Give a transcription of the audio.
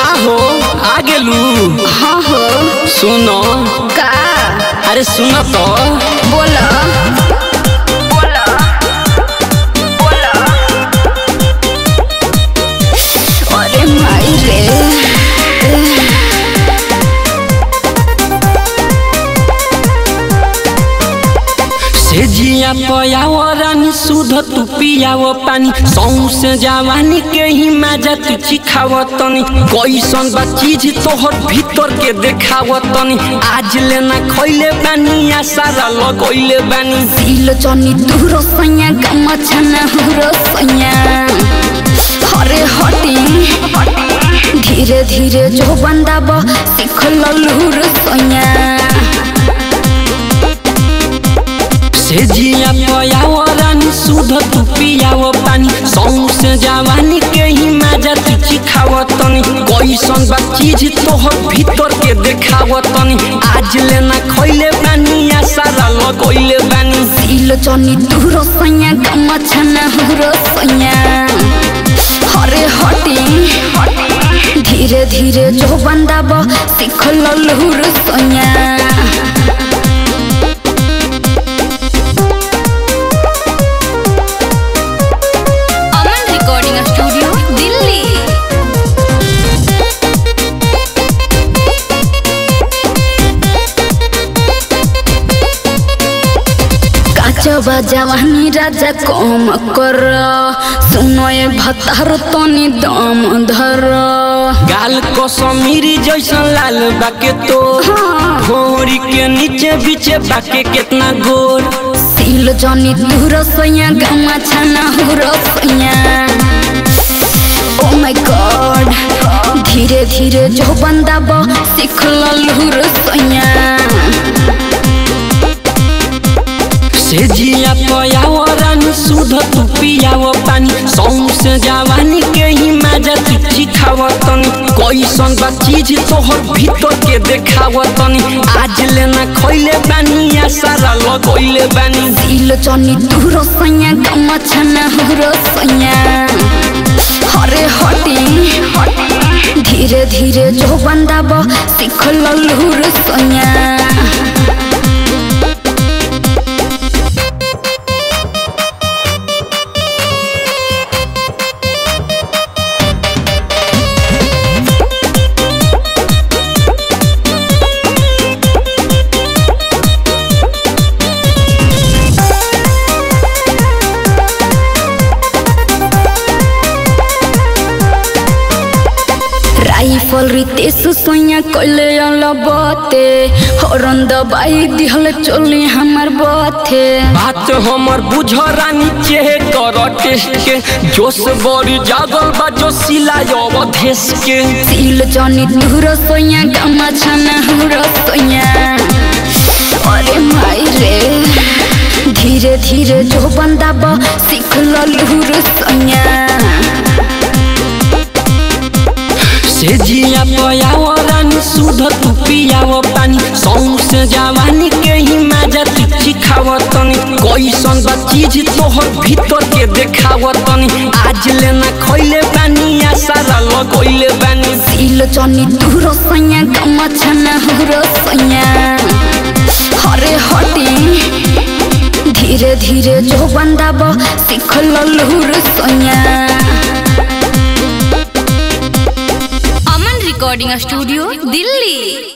का हो आ गेलू हाँ हो सुनो का अरे सुन तो बोला बोला बोला अरे माई रे से जिया पयाव रानी सुध तू पियाव पानी सौ से जवानी के ही मजा तू चिखाव तनी कैसन बा चीज तोहर भीतर के देखाव तनी आज लेना खैले बानी आ सारा लगैले बानी दिल चनी दूर सैया गम छना हुरो सैया हरे हटी धीरे धीरे जो बंदाब सीख लूर सैया से जिया पयाव रानी सुध तू पियाव पानी सौ से जवानी के ही मजा तू चिखाव तनी कैसन बा चीज तोहर भीतर के देखाव तनी आज लेना खैले बानी आ सारा लगैले बानी दिल चनी दूर सैया गम छना हुरो सैया हरे हटी धीरे धीरे जो बंदाब सीख लूर सैया अमन रिकॉर्डिंग स्टूडियो दिल्ली काचबा जवानी राजा कम कर सुनो ये भतार तनी दम धर गाल को समीरी जैसन लाल बाके तो भोरी के नीचे बीचे बाके कितना गोर सिल जनी दूर सैया गमा छना हुर सैया ओ माय गॉड धीरे धीरे जो बंदाब सीख लूर सैया से जिया पयाव रानी सुध तू पियाव पानी सौ से जवानी के ही मजा तू चिखाव तनी कैसन बा चीज तोहर भीतर के देखाव तनी आज लेना खैले बानी आ सारा लगैले बानी दिल चनी दूर सैया गमा छना हुर सैया हरे हटी धीरे धीरे जो बंदाब सीख लूर सैया राइफल रितेश सोया कइले अलबते हरन दबाई दिहल चली हमर बथे बात हमर बुझ रानी चेहे कर टेस्ट के जोश बड़ी जागल बा जो सिलाय अवधेश के सिल जनी दूर सोया गमा छना हुर सोया अरे माई रे धीरे धीरे जो बंदाब सीख लूर सोया से जिया पयाव रानी सुध तू पियाव पानी सौ से जवानी के ही मजा तू चिखाव तनी कैसन बा चीज तोहर भीतर के देखाव तनी आज लेना खैले बानी आ सारा लगैले बानी सिल जनी दूर सैया गमा छना हुर सैया हरे हटी धीरे धीरे जो बंदाब सीख लूर सैया अमन रिकॉर्डिंग स्टूडियो दिल्ली